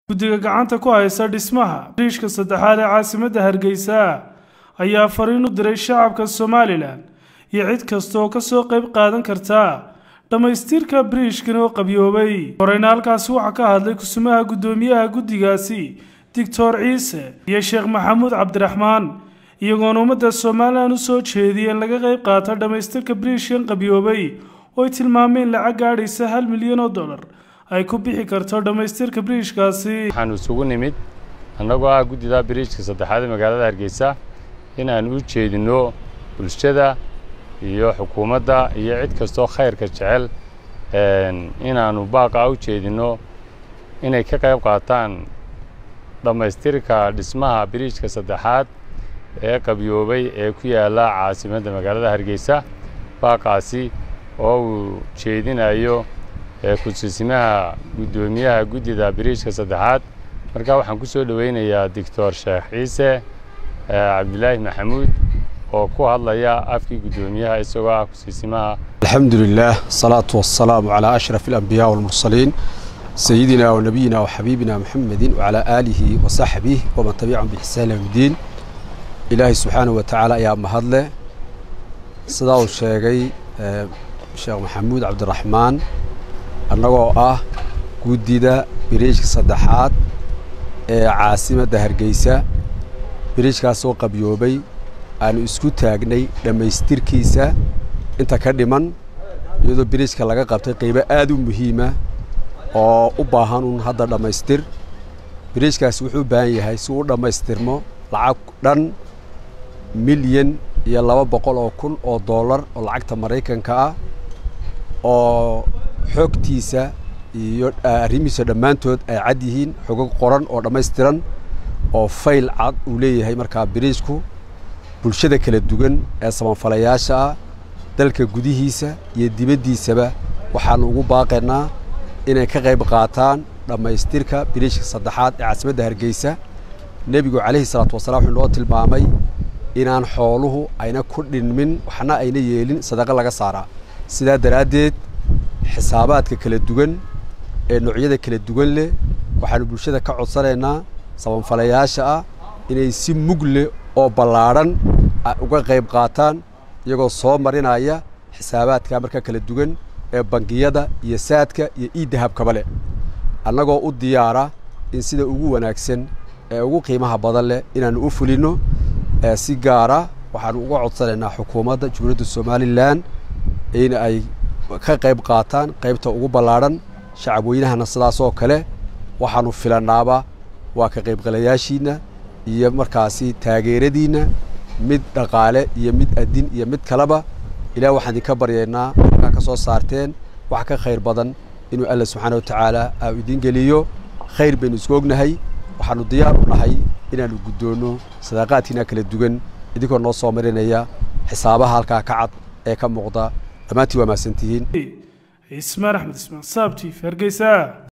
guddiga gacanta ku haysta dhismaha biriishka saddexaad ee caasimadda hargeysa ayaa fariin u diray shacabka somalilan iyo cid kasta oo kasoo qayb qaadan karta dhammaystirka biriishkan oo qabyoobay horeyna halkaasi waxaa ka hadlay kusumaha guddoomiyaha guddigaasi doctor ciise iyo sheekh maxamuud cabdiraxmaan iyagoona ummadda somalilan u soo jeediyay in laga qayb qaato dhammaystirka biriishkan qabyoobay oo ay tilmaameen lacag gaadhaysa hal milyan oo dollar ay ku bixi karto dhammaystirka biriishkaasi waxaan isugu nimid annagoo ah guddida biriijka saddexaad ee magaalada hargeysa in aan u jeedinno bulshada iyo xukuumadda iyo cid kastoo khayrka jecel inaannu baaqa u jeedinno inay ka qayb qaataan dhammaystirka dhismaha biriijka saddexaad ee qabyoobay ee ku yaalla caasimadda magaalada hargeysa baaqaasi oo uu jeedinayo ku-siisimaha guddoomiyaha guddida biriijka saddexaad marka waxaan ku soo dhoweynayaa doctor sheekh ciise cabdilaahi maxamuud oo ku hadlaya afkii guddoomiyaha isagoo ah ku-siisimaha alxamdu lilah asalaatu wasalaamu calaa ashraf alambiyaa walmursaliin sayidina wa nabiyina wa xabiibina muxamedin wacalaa aalihi wa saxbih waman tabicahum biixsaan yowmiddiin ilaahay subxaanahu wa tacaala ayaa mahadleh sidaa uu sheegay sheekh maxamuud cabdiraxmaan annagoo ah guddida biriijka saddexaad ee caasimadda hargeysa biriijkaasoo qabyoobay aanu isku taagnay dhammaystirkiisa inta ka dhiman iyadoo biriijka laga qabtay qaybo aad u muhiima oo u baahan uun hadda dhammaystir biriijkaasi wuxuu u baahan yahay si uu u dhammaystirmo lacag dhan milyan iyo laba boqol oo kun oo dollar oo lacagta maraykanka ah oo xogtiisa iyo arrimihiisa dhammaantood ay cad yihiin xogog qoran oo dhammaystiran oo fayl cad uu leeyahay markaa biriijku bulshada kala duwan ee sabanfalayaasha ah dalka gudihiisa iyo dibaddiisaba waxaannu ugu baaqaynaa inay ka qayb qaataan dhammaystirka biriijka saddexaad ee caasimadda hargeysa nebigu calayhi salaatu wasalaam wuxuu noo tilmaamay inaan xooluhu ayna ku dhinmin waxna ayna yeelin sadaqo laga saaraa sidaa daraaddeed xisaabaadka kala duwan ee noocyada kala duwan leh waxaannu bulshada ka codsanaynaa sabanfalayaasha ah inay si mug leh oo ballaadhan uga qayb qaataan iyagoo soo marinaya xisaabaadka marka kala duwan ee bangiyada iyo saadka iyo iidahabkaba leh annagoo u diyaara in sida ugu wanaagsan ee ugu qiimaha badan leh inaannu u fulinno si gaara waxaannu uga codsanaynaa xukuumadda jumhuuriyadda somalilan in ay ka qayb qaataan qaybta ugu ballaadhan shacabweynahana sidaasoo kale waxaannu filannaaba waa ka qaybgalayaashiinna iyo markaasi taageeradiinna mid dhaqaale iyo mid adin iyo mid kaleba ilaah waxaan idinka baryaynaa markaa ka soo saarteen wax ka khayr badan inuu alla subxaana wa tacaala aa idiin geliyo khayr baynu isku ognahay waxaannu diyaar u nahay inaannu guddoonno sadaaqaadkiina kala duwan idinkoo noo soo marinaya xisaabaha halkaa ka cad ee ka muuqda dhammaantiin waa mahadsantihiin ismaan axmed ismaan saabtiif hargeysa